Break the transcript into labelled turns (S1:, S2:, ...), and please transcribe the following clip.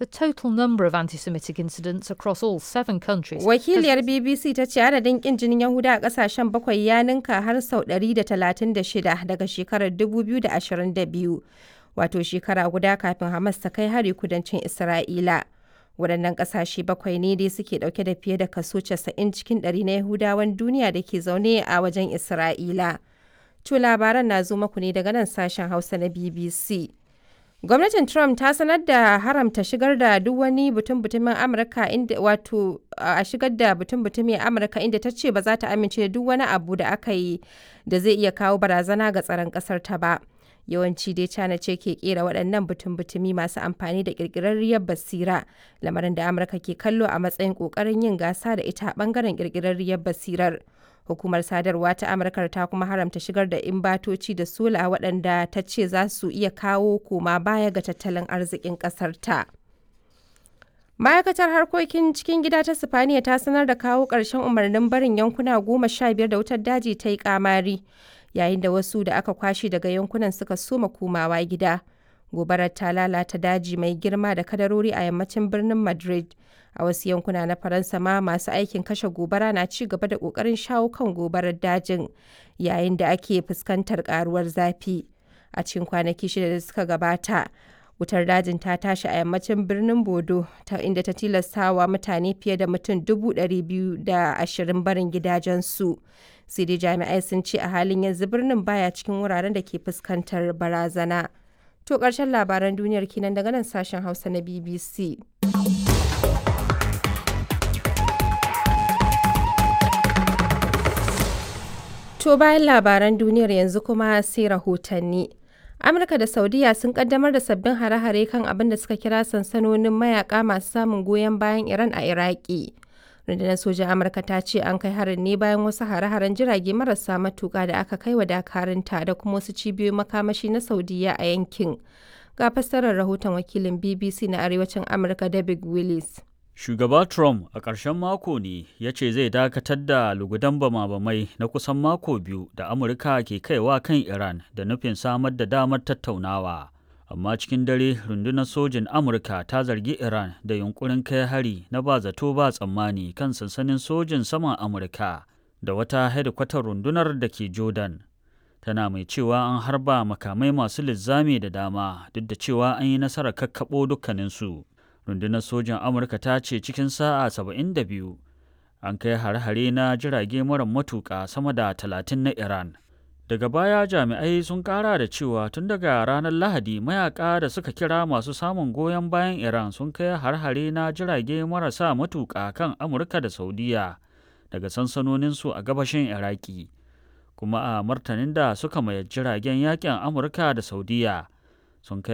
S1: The total number of anti Semitic incidents across all seven countries.
S2: Wakiliyar BBC ta ce adadin kin jinin Yahuda a kasashen bakwai ya ninka har sau 136 daga shekarar 2022, wato shekara guda kafin Hamas ta kai hari kudancin Isra'ila. Waɗannan ƙasashe bakwai ne dai suke ɗauke da fiye da kaso 90 cikin ɗari na Yahudawan duniya da ke zaune a wajen Isra'ila. To labaran na zo maku ne daga nan sashen Hausa na BBC. Gwamnatin Trump ta sanar da haramta shigar da duk wani butun-butumin Amurka inda wato a shigar da butun-butumin Amurka inda ta ce ba za ta amince da duk wani abu da aka yi da zai iya kawo barazana ga tsaron ƙasar ta ba. Yawanci dai China ce ke kera waɗannan butun-butumi masu amfani da ƙirƙirarriyar basira, lamarin da Amurka ke kallo a matsayin ƙoƙarin yin gasa da ita a ɓangaren ƙirƙirarriyar basirar. Hukumar sadarwa ta Amurka ta kuma haramta shigar da imbatoci da sola waɗanda ta ce za su iya kawo koma baya ga tattalin arzikin ƙasar ta. Ma'aikatar harkokin cikin gida ta Sifaniya ta sanar da kawo ƙarshen umarnin barin yankuna goma sha biyar da wutar daji ta yi ƙamari, yayin da wasu da aka kwashe daga yankunan suka soma komawa gida. Gobarar ta lalata daji mai girma da kadarori a yammacin birnin Madrid. a wasu yankuna na faransa ma masu aikin kashe gobara na ci gaba da kokarin shawo kan gobarar dajin yayin da ake fuskantar karuwar zafi a cikin kwanaki shida da suka gabata wutar dajin ta tashi a yammacin birnin bodo ta inda ta tilastawa mutane fiye da mutum dubu biyu da ashirin barin gidajensu sai dai jami'ai sun ce a halin yanzu birnin baya cikin wuraren da ke fuskantar barazana to ƙarshen labaran duniyar kinan daga nan sashen hausa na bbc To bayan labaran duniyar yanzu kuma sai rahotanni. Amurka da Saudiya sun kaddamar da sabbin hare-hare kan abin da suka kira sansanonin mayaka masu samun goyon bayan Iran a Iraki. Rundunar sojan Amurka ta ce an kai harin ne bayan wasu hare-haren jirage marasa matuka da aka kai wa dakarunta da kuma wasu cibiyoyin makamashi na Saudiya a yankin. Ga fassarar rahoton wakilin BBC na Arewacin Amurka David Willis.
S3: Shugaba Trump a ƙarshen mako ne ya ce zai dakatar da lugudan bama-bamai na kusan mako biyu da Amurka ke kaiwa kan Iran da nufin samar da damar tattaunawa. Amma cikin dare rundunar sojin Amurka ta zargi Iran da yunkurin kai hari na ba zato ba tsammani kan sansanin sojin saman Amurka da wata hedikwatar rundunar da ke Jordan. Tana mai cewa an harba makamai masu linzami da dama duk da cewa an yi nasarar kakkaɓo dukkaninsu. rundunar sojan amurka ta ce cikin sa'a 72 an kai hare-hare na jirage mara matuƙa sama da 30 na iran daga baya jami'ai sun kara da cewa tun daga ranar lahadi mayaka da suka kira masu samun goyon bayan iran sun kai har-hare na jirage marasa matuƙa kan amurka da saudiya daga sansanoninsu a gabashin iraki kuma a martanin da suka mayar jiragen yakin amurka da saudiya sun kai